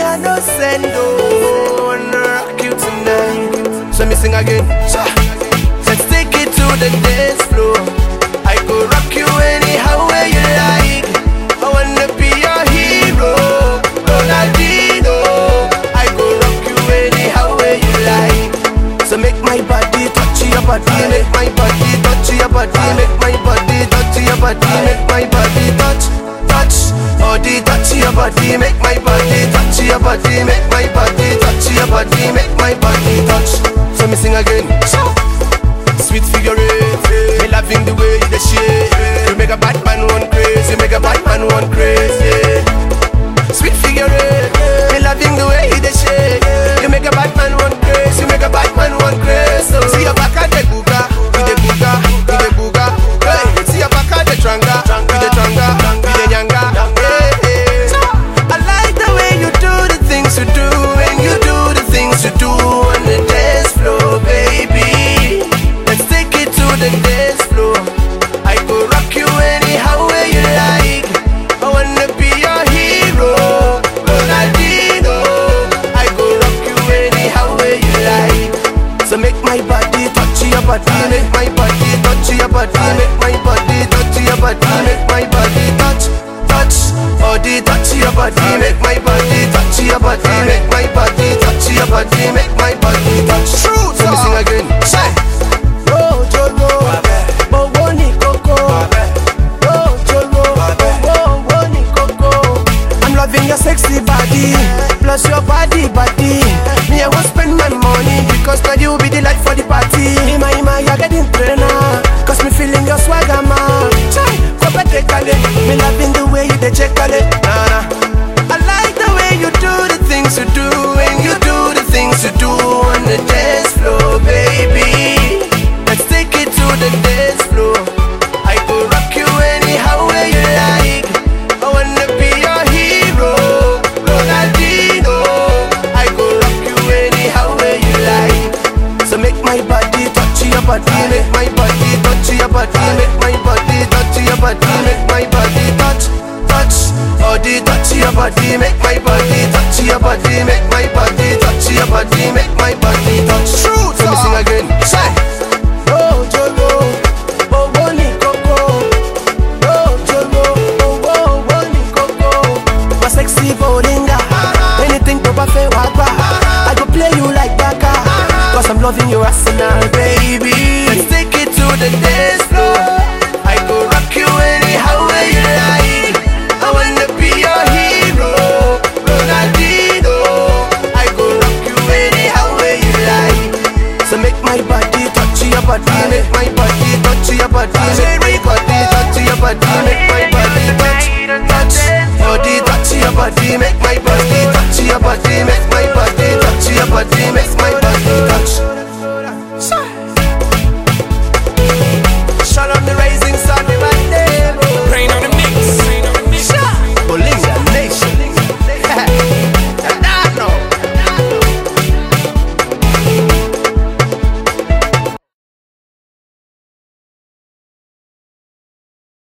I no send oh, wanna rock you tonight. So me sing again. Cha. Let's take it to the dance floor. I go rock you anyhow way you like. I wanna be your hero, Ronaldinho. I go rock you anyhow way you like. So make my body touch your body, make my body touch your body, make my body touch your body, make my body touch, touch. Body touch your body, make my body touch your body, make my body touch your body, make my body touch. So me sing again. Sweet figure eight, me loving the way you the shit. You make a bad man one crazy, you make a bad man one crazy. Sweet figure eight, me loving the way you the shit. You make a bad man one crazy, you make a bad man one crazy. See your back at the booga, with the booga, with the booga. Hey, see your back at the tranga, with the tranga, with the nyanga. Hey, hey. I like the way you do the things you do, and you do the things you do on the dance floor, baby. Let's take it to the dance floor. I go rock you anyhow way you like. I wanna be your hero, Ronaldinho. I go rock you anyhow way you like. So make my body touch your body, make my body touch your body, make my body touch your body, make my body touch, touch, body touch your body, make my body touch your body, make my body touch your body, make my body touch. True, so me sing again. Say. Ojoro, owó ní kókó. Ojoro, owó owó ní kókó. I'm loving your sexy body, plus your body body. Me I won't spend my money because now you be the light for the party. Ima ima you're getting trainer, cause me feeling your swagger man. Chai, kope take a lick. Me loving the way you dey check a lick. Nah nah. I like the way you do the things you do, and you do the things you do on the dance floor, baby. Let's take it to the dance floor. I go rock you anyhow way you like. I wanna be your hero, Ronaldinho. I go rock you anyhow way you like. So make my body touch your body, make my body touch your body, make my body touch your body, make my body touch, touch. Body touch your body, make my body touch your body, make my body touch your body, make my body touch. True, so me sing again. Say. Ojoro, owó ní kókó. Ojoro, owó owó ní kókó. My sexy bolinga, anything tó bá fẹ́ wá gbà. I go play you like baka, cause I'm loving your arsenal, baby. Let's take it to the dance floor. I go rock you anyhow way you like. I wanna be your hero, Ronaldinho. I go rock you anyhow way you like. So make my body touch your body, make my body touch your body, make my body touch your body, make my body touch, touch, body touch your body, make my body touch your body, make my body touch your body, make my body touch.